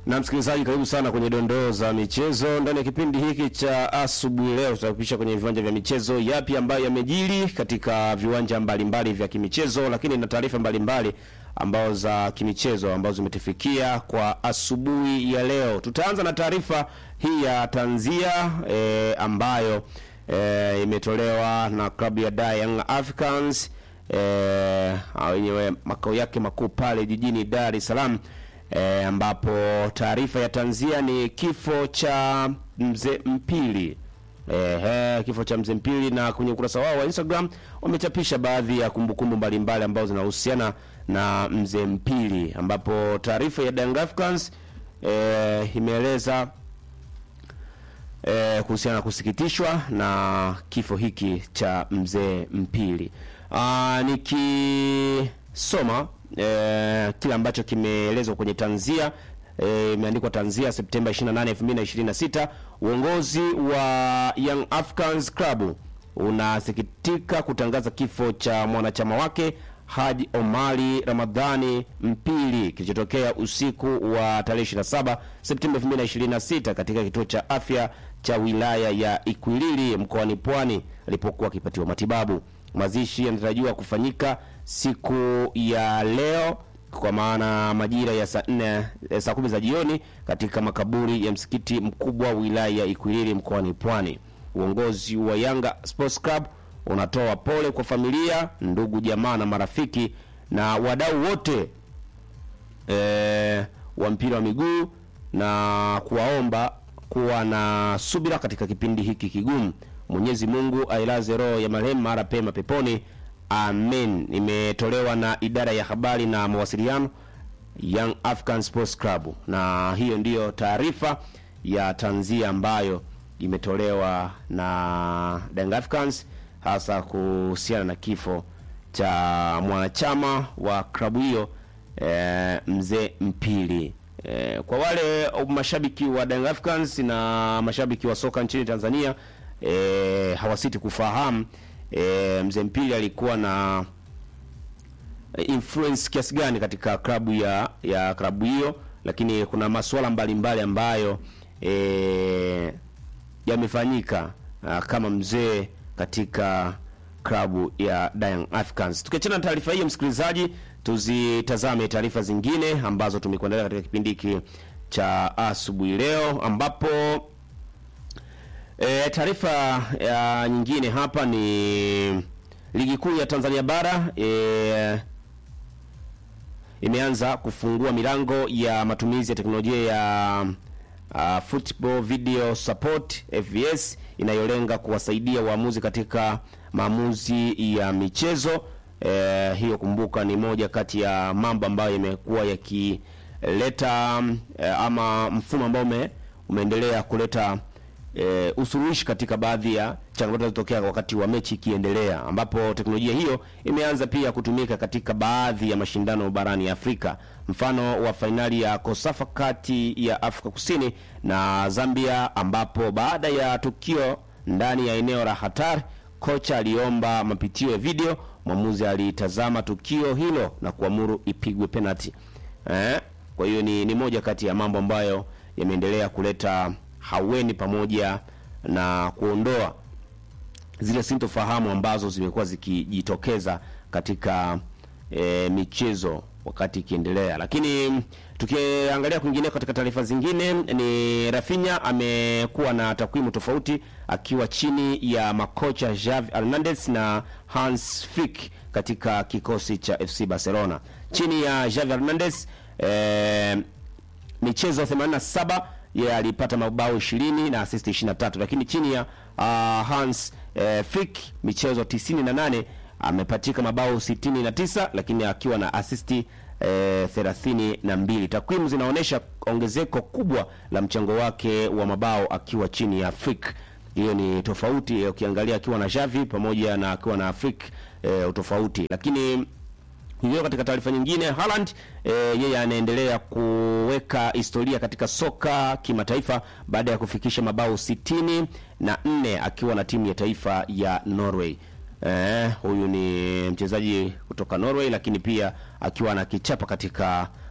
Na msikilizaji, karibu sana kwenye dondoo za michezo ndani ya kipindi hiki cha asubuhi. Leo tutakupisha kwenye viwanja vya michezo, yapi ambayo yamejiri katika viwanja mbalimbali vya kimichezo, lakini na taarifa mbalimbali ambao za kimichezo ambazo zimetufikia kwa asubuhi ya leo. Tutaanza na taarifa hii ya tanzia e, ambayo e, imetolewa na klabu ya Dar Young Africans wenyewe makao yake makuu pale jijini Dar es Salaam e, ambapo taarifa ya tanzia ni kifo cha mzee Mpili. Ehe, kifo cha mzee Mpili, na kwenye ukurasa wao wa Instagram wamechapisha baadhi ya kumbukumbu mbalimbali ambazo zinahusiana na mzee Mpili, ambapo taarifa ya Young Africans e, imeeleza e, kuhusiana na kusikitishwa na kifo hiki cha mzee Mpili. Ah, nikisoma e, kile ambacho kimeelezwa kwenye tanzia imeandikwa e, tanzia Septemba 28, 2026. Uongozi wa Young Africans Club unasikitika kutangaza kifo cha mwanachama wake Haji Omari Ramadhani Mpili kilichotokea usiku wa tarehe 27 Septemba 2026 katika kituo cha afya cha wilaya ya Ikwiriri mkoani Pwani alipokuwa akipatiwa matibabu. Mazishi yanatarajiwa kufanyika siku ya leo kwa maana majira ya saa nne saa kumi za jioni katika makaburi ya msikiti mkubwa wilaya ya Ikwiriri mkoani Pwani. Uongozi wa Yanga Sports Club unatoa pole kwa familia, ndugu, jamaa na marafiki na wadau wote e, wa mpira wa miguu na kuwaomba kuwa na subira katika kipindi hiki kigumu. Mwenyezi Mungu ailaze roho ya marehemu mara pema peponi. Amen. Imetolewa na idara ya habari na mawasiliano Young African Sports Club, na hiyo ndiyo taarifa ya tanzia ambayo imetolewa na Young Africans hasa kuhusiana na kifo cha mwanachama wa klabu hiyo e, mzee Mpili. E, kwa wale mashabiki wa Young Africans na mashabiki wa soka nchini Tanzania e, hawasiti kufahamu e, mzee Mpili alikuwa na influence kiasi gani katika klabu ya ya klabu hiyo, lakini kuna masuala mbalimbali ambayo e, yamefanyika kama mzee katika klabu ya Young Africans. Tukiachana na taarifa hiyo, msikilizaji, tuzitazame taarifa zingine ambazo tumekuandalia katika kipindi hiki cha asubuhi leo, ambapo e, taarifa ya nyingine hapa ni ligi kuu ya Tanzania bara e, imeanza kufungua milango ya matumizi ya teknolojia ya uh, football video support FVS inayolenga kuwasaidia waamuzi katika maamuzi ya michezo. E, hiyo kumbuka, ni moja kati ya mambo ambayo yamekuwa yakileta e, ama mfumo ambao ume, umeendelea kuleta e, usuluhishi katika baadhi ya changamoto zinazotokea wakati wa mechi ikiendelea, ambapo teknolojia hiyo imeanza pia kutumika katika baadhi ya mashindano barani Afrika, mfano wa fainali ya Kosafa kati ya Afrika Kusini na Zambia, ambapo baada ya tukio ndani ya eneo la hatari, kocha aliomba mapitio ya video, mwamuzi alitazama tukio hilo na kuamuru ipigwe penalty. Eh, kwa hiyo ni, ni moja kati ya mambo ambayo yameendelea kuleta haweni pamoja na kuondoa zile sintofahamu ambazo zimekuwa zikijitokeza katika e, michezo wakati ikiendelea. Lakini tukiangalia kwingine katika taarifa zingine, ni Rafinha amekuwa na takwimu tofauti akiwa chini ya makocha Xavi Hernandez na Hans Flick katika kikosi cha FC Barcelona. Chini ya Xavi Hernandez e, michezo 87 yeye yeah, alipata mabao 20 na assist 23, lakini chini ya uh, Hans eh, Flick michezo 98 amepatika mabao 69, lakini akiwa na assist eh, 32. Takwimu zinaonyesha ongezeko kubwa la mchango wake wa mabao akiwa chini ya Flick. Hiyo ni tofauti ukiangalia akiwa na Xavi pamoja na akiwa na Flick eh, tofauti, lakini hiyo katika taarifa nyingine Haaland e, yeye anaendelea kuweka historia katika soka kimataifa baada ya kufikisha mabao sitini na nne akiwa na timu ya taifa ya Norway. E, huyu ni mchezaji kutoka Norway, lakini pia akiwa na kichapa katika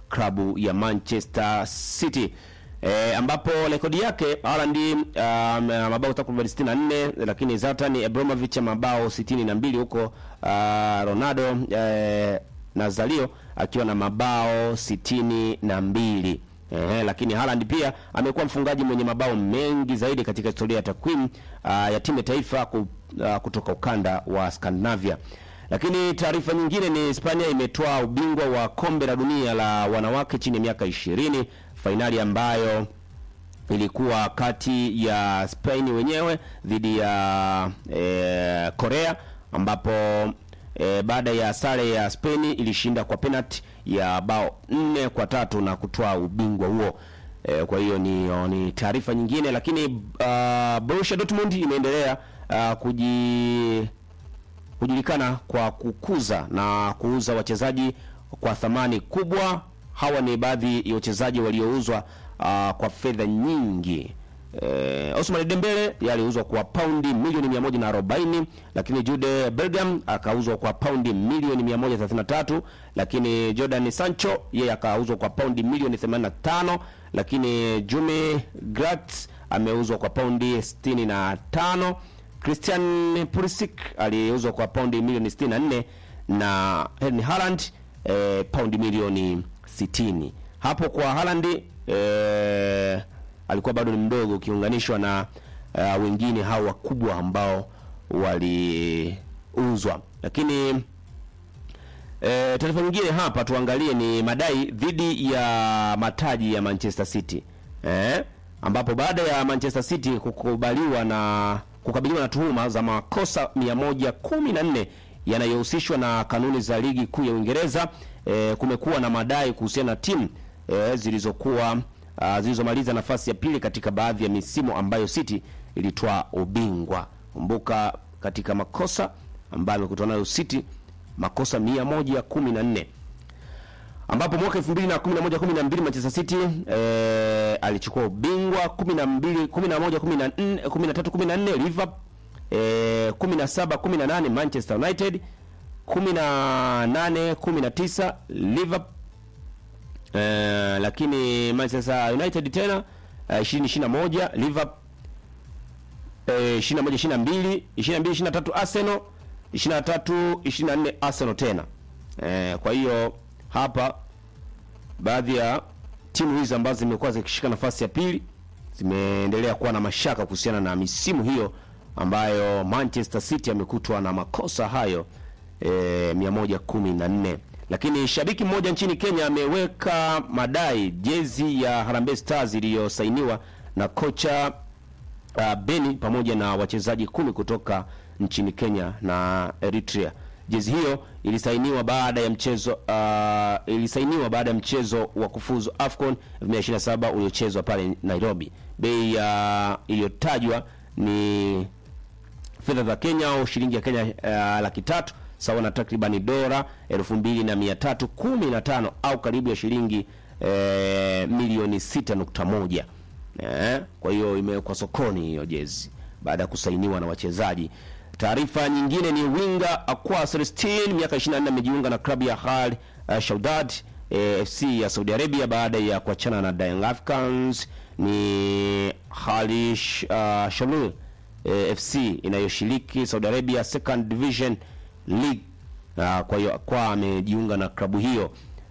klabu ya Manchester City. E, ambapo rekodi yake Haaland um, mabao takriban 64 lakini Zlatan Ibrahimovic mabao 62 huko uh, Ronaldo eh, Nazario akiwa na mabao sitini na mbili. Eh, lakini Haaland pia amekuwa mfungaji mwenye mabao mengi zaidi katika historia ya takwimu uh, ya timu ya taifa ku, uh, kutoka ukanda wa Scandinavia. Lakini taarifa nyingine ni Hispania imetoa ubingwa wa kombe la dunia la wanawake chini ya miaka ishirini, fainali ambayo ilikuwa kati ya Spain wenyewe dhidi ya eh, Korea ambapo E, baada ya sare ya Spain ilishinda kwa penalty ya bao nne kwa tatu na kutoa ubingwa huo. E, kwa hiyo ni, ni taarifa nyingine, lakini uh, Borussia Dortmund imeendelea uh, kuji kujulikana kwa kukuza na kuuza wachezaji kwa thamani kubwa. Hawa ni baadhi ya wachezaji waliouzwa uh, kwa fedha nyingi. Eh, Ousmane Dembele aliuzwa kwa paundi milioni 140, lakini Jude Bellingham akauzwa kwa paundi milioni 133, lakini Jordan Sancho yeye akauzwa kwa paundi milioni 85, lakini Jumi Gratz ameuzwa kwa paundi 65, Christian Pulisic aliuzwa kwa paundi milioni 64 na Erling Haaland eh, paundi milioni 60. Hapo kwa Haaland eh, alikuwa bado ni mdogo ukiunganishwa na uh, wengine hao wakubwa ambao waliuzwa. Lakini e, taarifa nyingine hapa tuangalie ni madai dhidi ya mataji ya Manchester City eh, ambapo baada ya Manchester City kukubaliwa na kukabiliwa na tuhuma za makosa 114 yanayohusishwa na kanuni za ligi kuu ya Uingereza, e, kumekuwa na madai kuhusiana na timu e, zilizokuwa Uh, zilizomaliza nafasi ya pili katika baadhi ya misimu ambayo City ilitoa ubingwa. Kumbuka katika makosa ambayo amekutana nayo City makosa 114 ambapo mwaka 2011 12 Manchester City eh, alichukua ubingwa 12 11 14 13 14 Liverpool eh, 17 18 Manchester United 18 19 Liverpool Uh, lakini Manchester United tena uh, 2021 Liverpool uh, 21 22 22 23 Arsenal 23 24 Arsenal tena. Uh, kwa hiyo hapa baadhi ya timu hizi ambazo zimekuwa zikishika nafasi ya pili zimeendelea kuwa na mashaka kuhusiana na misimu hiyo ambayo Manchester City amekutwa na makosa hayo eh, 114 lakini shabiki mmoja nchini Kenya ameweka madai jezi ya Harambee Stars iliyosainiwa na kocha uh, Beni pamoja na wachezaji kumi kutoka nchini Kenya na Eritrea. Jezi hiyo ilisainiwa baada ya mchezo uh, ilisainiwa baada ya mchezo wa kufuzu AFCON 2027 uliochezwa pale Nairobi. Bei ya uh, iliyotajwa ni fedha za Kenya au shilingi ya Kenya uh, laki tatu sawa na takribani dola elfu mbili na mia tatu kumi na tano au karibu ya shilingi e, milioni sita nukta moja e, kwa hiyo imewekwa sokoni hiyo jezi baada ya kusainiwa na wachezaji. Taarifa nyingine ni winga Aqua Celestine miaka 24 amejiunga na klabu ya Al uh, Shaudad e, FC ya Saudi Arabia baada ya kuachana na Young Africans. Ni Halish uh, Shamil e, FC inayoshiriki Saudi Arabia Second Division League. Uh, kwa hiyo kwa amejiunga na klabu hiyo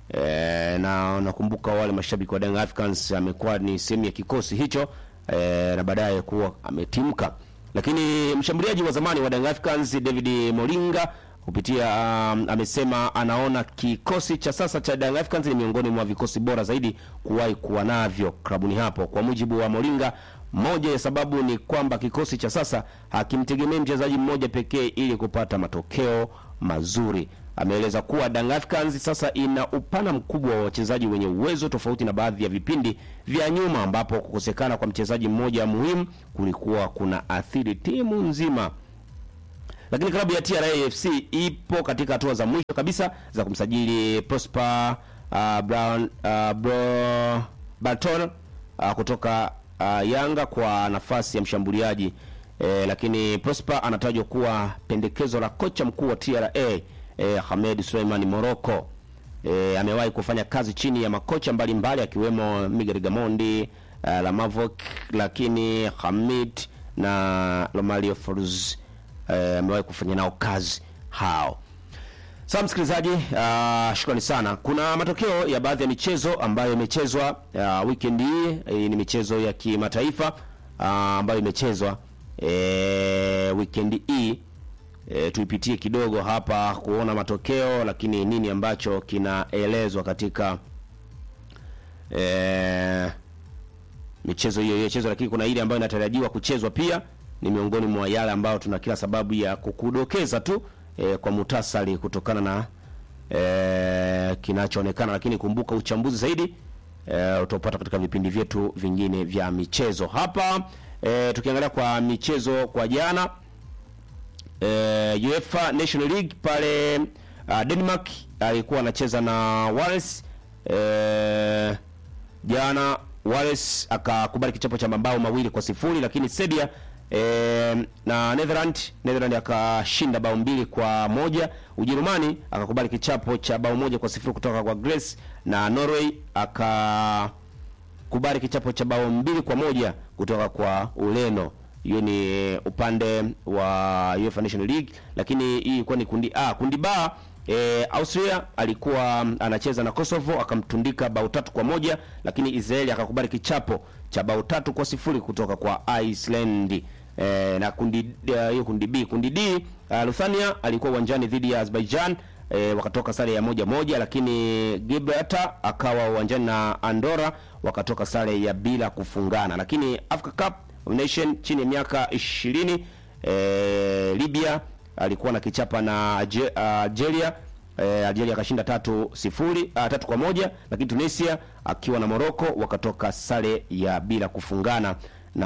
e, na nakumbuka wale mashabiki wa Young Africans amekuwa ni sehemu ya kikosi hicho e, na baadaye kuwa ametimka. Lakini mshambuliaji wa zamani wa Young Africans David Moringa kupitia um, amesema anaona kikosi cha sasa cha Young Africans ni miongoni mwa vikosi bora zaidi kuwahi kuwa navyo klabuni hapo. Kwa mujibu wa Moringa, moja ya sababu ni kwamba kikosi cha sasa hakimtegemei mchezaji mmoja pekee ili kupata matokeo mazuri. Ameeleza kuwa Young Africans sasa ina upana mkubwa wa wachezaji wenye uwezo tofauti na baadhi ya vipindi vya nyuma ambapo kukosekana kwa mchezaji mmoja muhimu kulikuwa kuna athiri timu nzima. Lakini klabu ya TRA FC ipo katika hatua za mwisho kabisa za kumsajili Prosper uh, Brown uh, Bro Barton uh, kutoka uh, Yanga kwa nafasi ya mshambuliaji eh, lakini Prosper anatajwa kuwa pendekezo la kocha mkuu wa TRA eh, Hamed Suleiman Morocco E, amewahi kufanya kazi chini ya makocha mbalimbali akiwemo Miguel Gamondi, uh, Lamavok, lakini Hamid na Romario Folz eh, amewahi kufanya nao kazi hao. Sawa msikilizaji, uh, shukrani sana. Kuna matokeo ya baadhi ya michezo ambayo imechezwa uh, weekend hii. Hii ni michezo ya kimataifa uh, ambayo imechezwa eh, weekend hii e, tuipitie kidogo hapa kuona matokeo, lakini nini ambacho kinaelezwa katika e, michezo hiyo iliyochezwa, lakini kuna ile ambayo inatarajiwa kuchezwa pia. Ni miongoni mwa yale ambayo tuna kila sababu ya kukudokeza tu e, kwa mutasari kutokana na e, kinachoonekana, lakini kumbuka uchambuzi zaidi e, utaupata katika vipindi vyetu vingine vya michezo hapa. E, tukiangalia kwa michezo kwa jana e, UEFA National League pale uh, Denmark alikuwa anacheza na Wales e, jana Wales akakubali kichapo cha mabao mawili kwa sifuri, lakini Serbia e, na Netherland Netherland akashinda bao mbili kwa moja. Ujerumani akakubali kichapo cha bao moja kwa sifuri kutoka kwa Greece na Norway akakubali kichapo cha bao mbili kwa moja kutoka kwa Ureno. Hiyo ni upande wa UEFA National League, lakini hii ilikuwa ni kundi A. Kundi B E, Austria alikuwa anacheza na Kosovo akamtundika bao tatu kwa moja, lakini Israeli akakubali kichapo cha bao tatu kwa sifuri kutoka kwa Iceland. E, na kundi hiyo uh, kundi B. Kundi D uh, Lithuania alikuwa uwanjani dhidi ya Azerbaijan e, wakatoka sare ya moja moja, lakini Gibraltar akawa uwanjani na Andorra wakatoka sare ya bila kufungana. Lakini Africa Cup of Nation chini ya miaka 20 e, Libya alikuwa na kichapa na Algeria eh, Algeria akashinda tatu sifuri uh, tatu kwa moja, lakini Tunisia akiwa na Morocco wakatoka sare ya bila kufungana,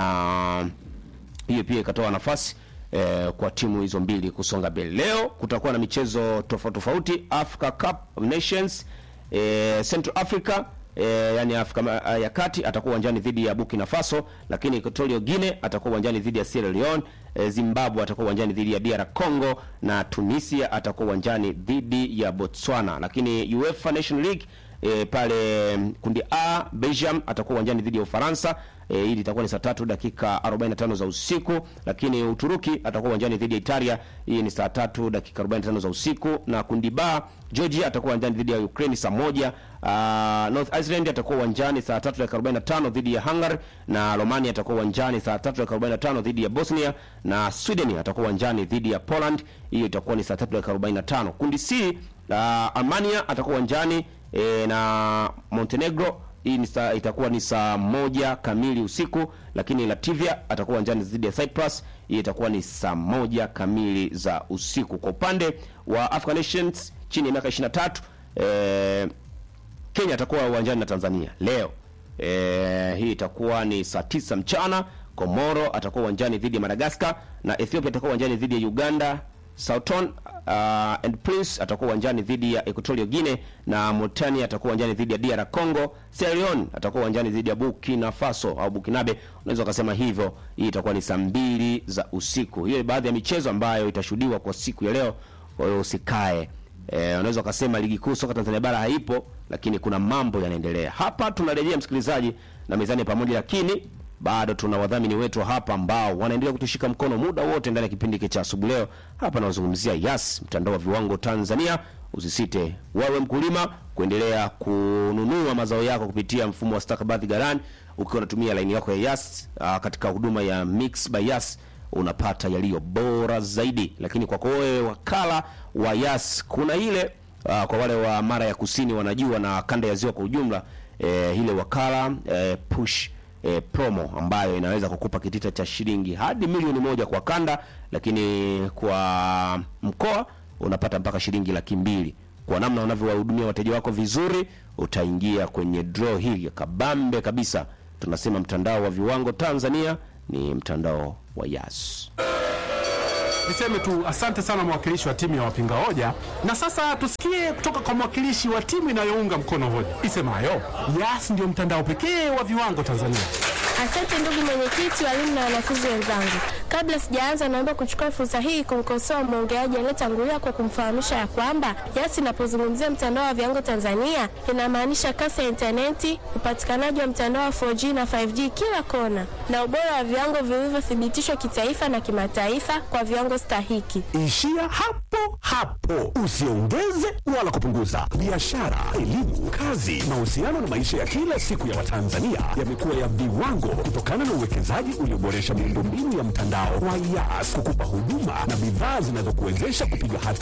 na hiyo pia ikatoa nafasi eh, kwa timu hizo mbili kusonga mbele. Leo kutakuwa na michezo tofauti tofauti. Africa Cup of Nations eh, Central Africa E, yani Afrika ya Kati atakuwa uwanjani dhidi ya Burkina Faso, lakini Equatorial Guinea atakuwa uwanjani dhidi ya Sierra Leone. E, Zimbabwe atakuwa uwanjani dhidi ya DR Congo na Tunisia atakuwa uwanjani dhidi ya Botswana. Lakini UEFA Nation League e, pale kundi A Belgium atakuwa uwanjani dhidi ya Ufaransa. E, hili itakuwa ni saa tatu dakika 45 za usiku, lakini Uturuki atakuwa uwanjani dhidi ya Italia. Hii ni saa tatu dakika 45 za usiku, na kundi B Georgia atakuwa uwanjani dhidi ya Ukraine saa moja. Uh, North Iceland atakuwa uwanjani saa tatu dakika 45 dhidi ya Hungary, na Romania atakuwa uwanjani saa tatu dakika 45 dhidi ya Bosnia, na Sweden atakuwa uwanjani dhidi ya Poland. Hiyo itakuwa ni saa tatu dakika 45. Kundi C uh, Armenia atakuwa uwanjani e, na Montenegro hii ni saa, itakuwa ni saa moja kamili usiku, lakini Latvia atakuwa uwanjani dhidi ya Cyprus. Hii itakuwa ni saa moja kamili za usiku. Kwa upande wa African Nations chini ya miaka 23 eh, Kenya atakuwa uwanjani na Tanzania leo. Eh, hii itakuwa ni saa tisa mchana. Komoro atakuwa uwanjani dhidi ya Madagascar na Ethiopia atakuwa uwanjani dhidi ya Uganda. Southern uh, and Prince atakuwa uwanjani dhidi ya Equatorial Guinea na Mauritania atakuwa uwanjani dhidi ya DR Congo. Sierra Leone atakuwa uwanjani dhidi ya Burkina Faso au Burkinabe, unaweza ukasema hivyo. Hii itakuwa ni saa mbili za usiku. Hiyo ni baadhi ya michezo ambayo itashuhudiwa kwa siku ya leo, kwa hiyo usikae. E, unaweza ukasema ligi kuu soka Tanzania bara haipo, lakini kuna mambo yanaendelea hapa. Tunarejea msikilizaji na mezani pamoja, lakini bado tuna wadhamini wetu hapa ambao wanaendelea kutushika mkono muda wote ndani ya kipindi hiki cha asubuhi leo. Hapa nazungumzia Yas, mtandao wa viwango Tanzania. Usisite wewe mkulima kuendelea kununua mazao yako kupitia mfumo wa stakabadhi ghalani ukiwa unatumia laini yako ya Yas. Aa, katika huduma ya Mix by Yas unapata yaliyo bora zaidi, lakini kwako wewe wakala wa Yas kuna ile aa, kwa wale wa mara ya kusini wanajua na kanda ya ziwa kwa ujumla, e, ile wakala e, push e, promo ambayo inaweza kukupa kitita cha shilingi hadi milioni moja kwa kanda, lakini kwa mkoa unapata mpaka shilingi laki mbili. Kwa namna unavyowahudumia wateja wako vizuri, utaingia kwenye draw hii ya kabambe kabisa. Tunasema mtandao wa viwango Tanzania ni mtandao wa Yas. Niseme tu asante sana mwakilishi wa timu ya wapinga hoja, na sasa tusikie kutoka kwa mwakilishi wa timu inayounga mkono hoja isemayo Yas ndio mtandao pekee wa viwango Tanzania. Asante ndugu mwenyekiti, walimu na wanafunzi wenzangu. Kabla sijaanza, naomba kuchukua fursa hii kumkosoa mwongeaji aliyetangulia kwa kumfahamisha ya kwamba YAS inapozungumzia mtandao wa viwango Tanzania inamaanisha kasi ya intaneti, upatikanaji wa mtandao wa 4G na 5G kila kona, na ubora wa viwango vilivyothibitishwa kitaifa na kimataifa kwa viwango stahiki. Ishia hapo hapo, usiongeze wala kupunguza. Biashara, elimu, kazi, mahusiano na maisha ya kila siku ya Watanzania yamekuwa ya viwango kutokana na uwekezaji ulioboresha miundombinu ya mtandao wa YAS kukupa huduma na bidhaa zinazokuwezesha kupiga hatua